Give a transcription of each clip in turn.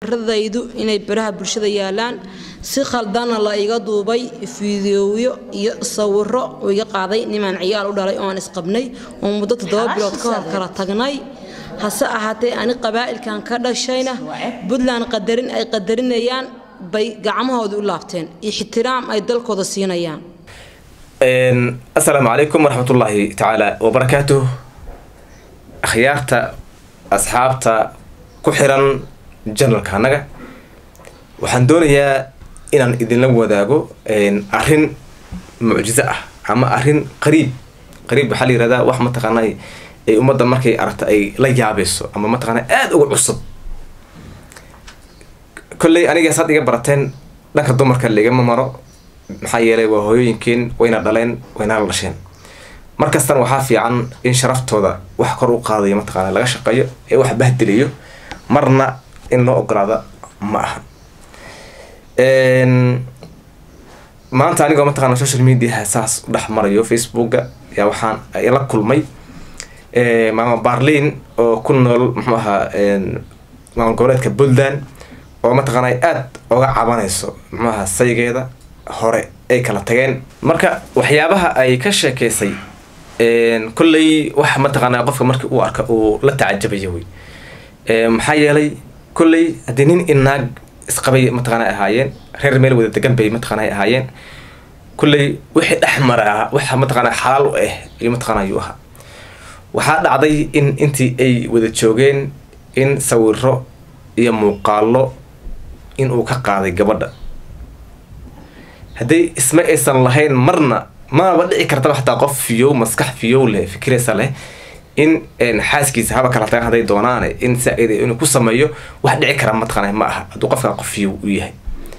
radaydu inay baraha bulshada yaalaan si khaldanna la iga duubay fiidiyooyo iyo sawiro uu iga qaaday nimaan ciyaal u dhalay oo aan isqabnay oo muddo toddoba bilood ka hor kala tagnay hase ahaatee ani qabaa'ilkan ka dhashayna puntland qadarin ay qadarinayaan bay gacmahooda u laabteen ixtiraam ay dalkooda siinayaan asalaamu calaykum waraxmatullaahi tacaala wabarakaatuh akhyaarta asxaabta ku xiran janalka annaga waxaan doonayaa inaan idinla wadaago arrin mucjizo ah ama arrin qariib qariib waxaa la yihahdaa wax mataqaanaa ay ummadda markay aragto ay la yaabayso ama mataqaanaa aada uga cusub kolley anigaas had iga barateen dhanka dumarka laigama maro maxaa yeelay waa hooyooyinkeen wayna dhaleen wayna la dhasheen markastana waxaa fiican in sharaftooda wax kor u qaadayo mataqaana laga shaqeeyo ee wax bahdelayo marna in loo ogolaada ma aha maanta anigoo mataqana social mediaha saas u dhex marayo facebooka yaa waxaan la kulmay maama barlin oo ku nool muxuu ahaa maamul goboleedka puntland oo mataqaana aada oga cabanayso muxuu ahaa saygeeda hore ay kala tageen marka waxyaabaha ay ka sheekeysay kolley wax mataqaanaa qofka markii uu arka uu la tacajabaya wey maxaa yeelay kolley haddii nin inaag isqabay mataqaana ahaayeen reer meel wada degan bay mataqaana ahaayeen kolley wixii dhex maraa waxa mataqaana xalaal u ah iyo mataqaana ayuu ahaa waxaa dhacday in intii ay wada joogeen in sawiro iyo muuqaalo in uu ka qaaday gabadha hadday isma aysan lahayn marna maaba dhici kartaba xataa qof fiyow maskax fiyow leh fikiraysa leh in xaaskiisa haba kala tagan hadday doonaane in saa-id inuu ku sameeyo wax dhici kara mataqaana ma aha hadduu qofkaa qof fiyow u yahay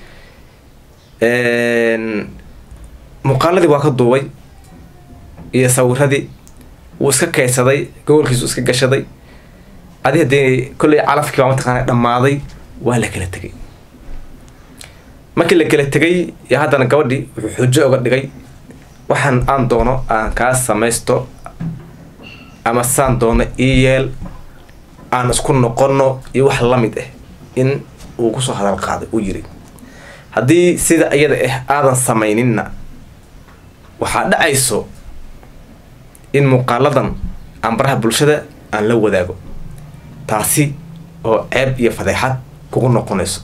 muuqaaladii waa ka duubay iyo sawiradii wuu iska kaydsaday gobolkiisu iska gashaday adi haddii kolley calafkii baa mataqaana dhammaaday waa la kala tegay markii la kala tegay iyo haddana gabadhii wuxuu xujo oga dhigay waxaan aan doono aan kaa samaysto ama saan doono ii yeel aan isku noqono iyo wax lamid ah in uu kusoo hadal qaaday uu yiri haddii sida iyada ah aadan samayninna waxaa dhacayso in muuqaaladan aan baraha bulshada aan la wadaago taasi oo ceeb iyo fadeexad kugu noqonayso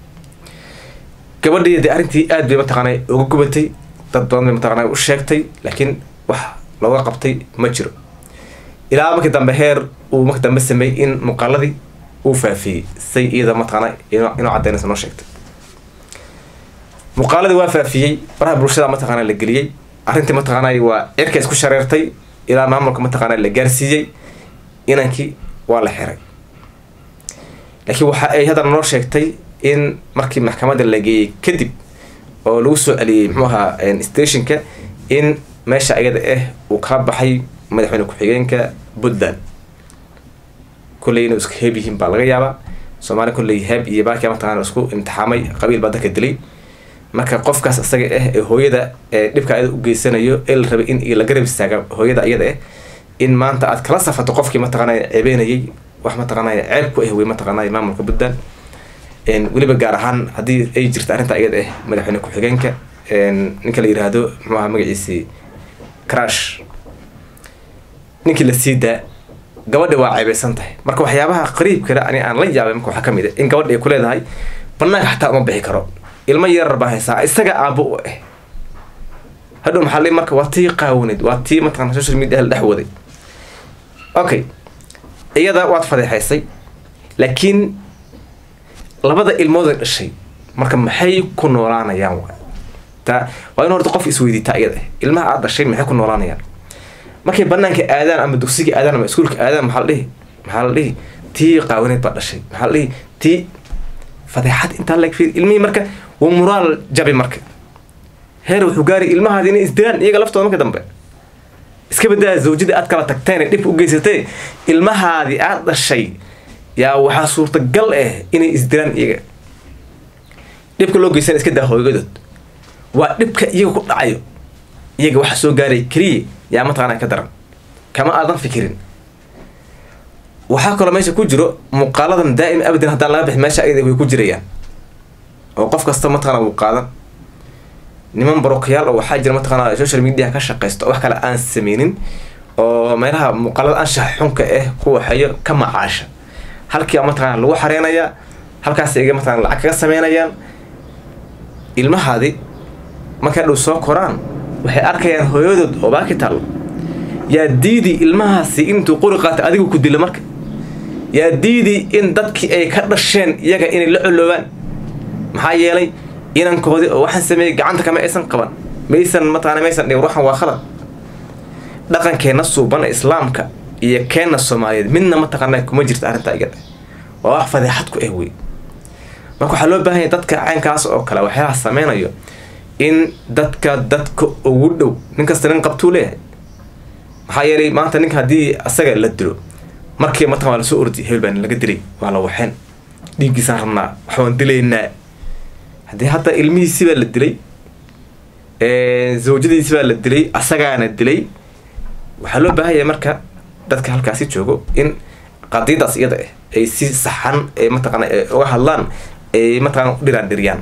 gabadhii dee arrintii aad bay mataqaana uga gubatay dad badan bay mataqaana u sheegtay laakiin wax looga qabtay ma jiro ilaa markii dambe heer uu markii dambe sameeyey in muuqaaladii uu faafiyey say iyada mataqaana inuu caddeynaysa noo sheegtay muuqaaladii waa faafiyey baraha bulshada mataqaana la geliyey arrintii mataqaana waa cirka isku shareertay ilaa maamulka mataqaana la gaarsiiyey inankii waa la xiray laakiin waxa ay haddana noo sheegtay in markii maxkamadda la geeyey kadib oo lagu soo celiyey muxuu ahaa stationka in meesha ayada ah uu kala baxay madaxweyne ku-xigeenka puntland kolley inuu iska heeb yihiin baa laga yaabaa soomaaliya kolley heeb iyo baakia mataqana isku imtixaamay qabiil baa dadka dilay marka qofkaas isaga ah ee hooyada ee dhibka ayada u geysanayo ee la rabay in la garab istaaga hooyada iyada ah in maanta aad kala safato qofkii mataqaanay ceebeynayay wax mataqaanay ceeb ku ah wey mataqaanay maamulka puntland weliba gaar ahaan haddii ay jirta arrinta iyada ah madaxweyne ku-xigeenka ninka la yiraahdo muxuu ahaa magaciisii crash ninkii la sii daa gabadha waa ceebeysan tahay marka waxyaabaha qariibkale ani aan la yaabay marka waxaa kamid ah in gabadha ay ku leedahay banaanka xataa uma bixi karo ilmo yarar baa haysaa isaga aabo u ah hadhow maxaa li marka waa tii qaawaneed waa tii mataqana social media la dhex waday okay iyada waad fadeexaysay laakiin labada ilmood ay dhashay marka maxay ku noolaanayaan wa taa waa in horta qof isweydiitaa iyada ilmaha aad dhashay maxay ku noolaanayaan markay banaanka aadaan ama dugsiga aadaan ama iskuulka aadaan maxaa la dhihi maxaa la dhihi tii qaawaneed baa dhashay maxaa la dhihi tii fadeexad intaa lag fiir ilmihii marka waa muraal jabi marka heer wuxuu gaaray ilmahaadi inay isdilaan iyaga laftooda marka dambe iska badaa zawjadii aad kala tagteen ee dhib u geysatay ilmahaadii aad dhashay yaa waxaa suurtagal ah inay isdilaan iyaga dhibka loo geysana iska daa hoogadood waa dhibka iyaga ku dhacayo iyaga waxa soo gaaray keliya yaa mataqaana ka daran kama aadan fikirin waxaa kaloo meesha ku jiro muuqaaladan daa'im abadan haddaan laga bixin meesha ayada way ku jirayaan oo qof kasta mataqana wuu qaadan niman barokayaal oo waxaa jira mataqana social media ka shaqaysto oo wax kale aan sameynin oo meelaha muuqaalada anshax xunka ah ku waxeeyo ka macaasha halkii mataqana lagu xareynayaa halkaas iga mataqana lacag kaga sameynayaan ilmahaadi markay dhow soo koraan waxay arkayaan hooyadood oo baaki taallo yaa diidi ilmahaasi intuu qori qaatay adigu ku dilo marka yaa diidi in dadkii ay ka dhasheen iyaga inay la coloobaan maxaa yeelay inankoodii oo waxaan sameeyey gacanta kama aysan qaban maysan mataqana maysan dhigin ruuxan waa khalad dhaqankeenna suuban ee islaamka iyo keenna soomaaliyeed midna mataqana kuma jirta arrintaa iga dheh waa wax fadeexad ku ah wey marka waxaa loo baahan yahay dadka caynkaas oo kale waxyaalaha sameynayo in dadka dadka ugu dhow nin kasta nin qabtuu leeyahay maxaa yeelay maanta ninka haddii asaga la dilo markii mataqan waa lasoo ordi hebel baan laga dilay waa la waxeen dhiiggiisaan rabnaa waxbaan dilaynaa haddii hadda ilmihiisi baa la dilay zawjadiisi baa la dilay asagaana dilay waxaa loo baahan yahay marka dadka halkaasi joogo in qadiidaas iyada ah ay si saxan ee mataqana uga hadlaan ay mataqana u dhiraan dhiriyaan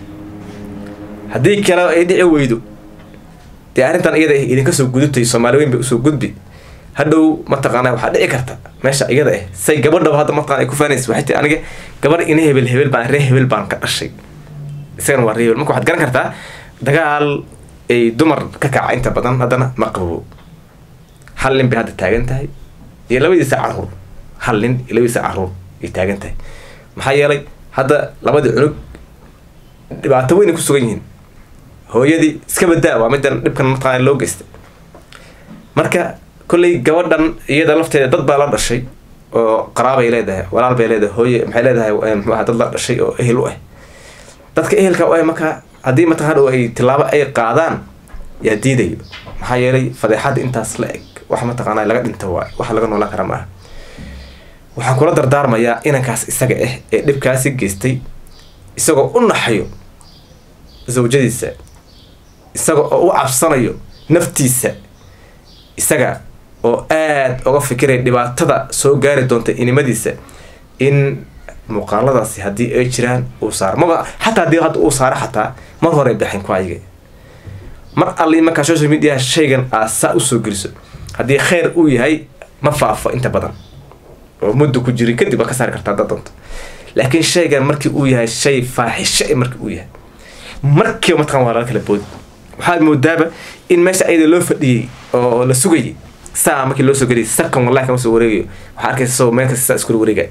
haddii kale ay dhici weydo dee arrintan iyada ah idinka soo gudubtay soomaali weyn bay usoo gudbi hadhow mataqaana waxaa dhici karta meesha iyada ah say gabadhaba hadda mataqana ay ku faanaysa waxay tii aniga gabadh ina hebel hebel baan ree hebel baan ka dhashay isagana waa ree hebel marka waxaad garan kartaa dagaal ay dumar ka kaca inta badan haddana ma qabo hal nin bay hadda taagan tahay iyo labadiisa caruur hal nin iyo labadiisa caruur ay taagan tahay maxaa yeelay hadda labadii cunug dhibaato weyn ay ku sugan yihiin hooyadii iska badaa waa midan dhibkan mataqaana loo geystay marka kolley gabadhan iyada lafteeda dad baa la dhashay oo qaraabay leedahay walaal bay leedahay hooye maxay leedahay muxuu aha dad la dhashay oo ehel u ah dadka ehelka u ah marka haddii mataqan hadhow ay tilaabo ay qaadaan yaa diidayo maxaa yeelay fadeexadda intaas la eg wax mataqaana laga dhinta waay wax laga noolaan kara maaha waxaan kula dardaarmayaa inankaas isaga ah ee dhibkaasi geystay isagoo u naxayo zawjadiisa isaga oo u cabsanayo naftiisa isaga oo aada uga fikiraya dhibaatada soo gaari doonta inimadiisa in muuqaaladaasi haddii ay jiraan uu saaro maba xataa haddii hadda uu saaro xataa mar hore baxin ku ayaga mar allii markaa social media shaygan aad saa usoo geliso haddii kheyr uu yahay ma faafo inta badan oo muddo ku jirin kadib waa ka saari kartaa dad doonta laakiin shaygan markii uu yahay shay faaxisho markii uu yahay markiiba mataqan waa laga kala boodi waxaad moodaaba in meesha ayada loo fadhiyey oo la sugayay saa markii loo soo geliyay sakan wallahi kama soo wareegayo waxaa arkaysa isagoo meel kasta saa iskula wareegaya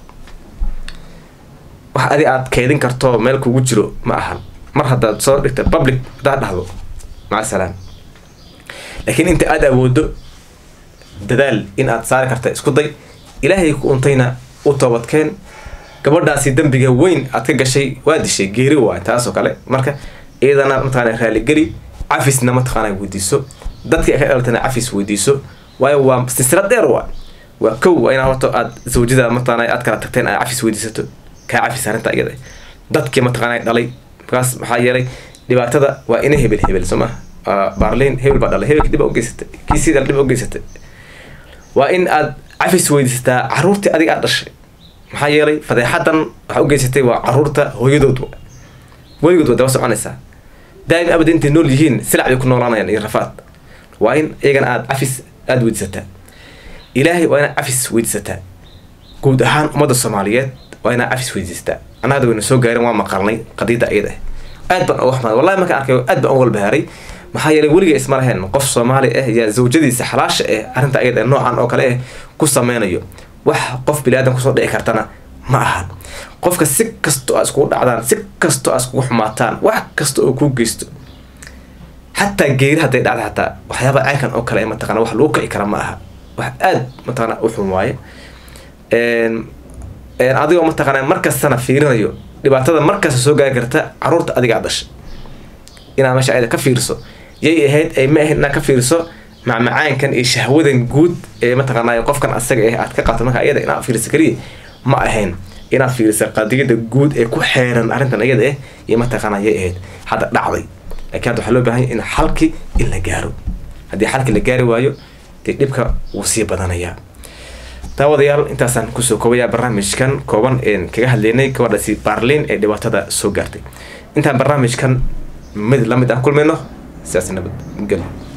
wax adi aad kaydin karto meel kugu jiro ma ahan mar haddaad soo dhigta public haddaad dhahdo maca salaam laakiin inta aada awoodo dadaal in aad saari karta isku day ilaahay ku untayna u toobadkeen gabadhaasi dembiga weyn aad ka gashay waa dishay geeri waay taasoo kale marka iyadana mataqaana raaligeli cafisna mataqaana weydiiso dadkii ka dhalatana cafis weydiiso waayo waa silsilad dheer waa waa kow waa inaa horto aad zawjada mataqaana aad kala tagteen aad cafis weydiisato kaa cafis arrinta iyada dadkii mataqaana dhalay markaas maxaa yeelay dhibaatada waa ina hebel hebel soo maha baarliin hebel baa dhalay hebelki dhib ugeysatay kiisii dhal dhib ugeysatay waa in aad cafis weydiisataa caruurtii adiga aad dhashay maxaa yeelay fadeexadan waxaa ugeysatay waa caruurta hooyadood weligood waa daba soconaysaa daa'im abad intay nool yihiin silac bay ku noolaanayaan iyo rafaad waa in iyagana aad cafis aada weydiisataa ilaahay waa inaad cafis weydiisataa guud ahaan ummadda soomaaliyeed waa inaad cafis weydiisataa annaga wayna soo gaarin waa maqalnay qadiida iyada aad baan uga xumaad wallahi markaan arkay aad baan uga walbahaaray maxaa yeelay weliga isma lahayn qof soomaali ah yaa zawjadiisa xalaasha ah arrinta iyada noocan oo kale ah ku sameynayo wax qof bili-aadan kusoo dhici kartana ma ahan qofka si kastoo aa iskugu dhacdaan si kastoo aa iskugu xumaataan wax kasta oo kuu geysto xataa geeri hadday dhacda xataa waxyaaba caynkan oo kale mataqana wax lagu kici kara ma aha wax aada mataqana u xun waaye adigoo mataqana markastana fiirinayo dhibaatada markasta soo gaari karta caruurta adigaa dhasha inaad meesha ayada ka fiiriso yay ahayd ay ma ahayd inaad ka fiiriso macmacaankan iyo shahwadan guud ee mataqaanay qofkan asaga ah aad ka qato marka iyada inaad fiiriso keliya ma ahayn inaad fiiriso qadiyada guud ee ku xeeran arrintan iyada ah iyo mataqaana yay ahayd hadda dhacday laakiin hadda waxaa loo baahan yahay in xalki in la gaaro haddii xalki la gaari waayo dee dhibka wuu sii badanayaa daawadayaal intaasaan kusoo koobayaa barnaamijkan kooban een kaga hadlaynay gabadhaasi baarliin ee dhibaatada soo gaartay intaan barnaamijkan mid lamid aan kulmayno sidaas nabad gelo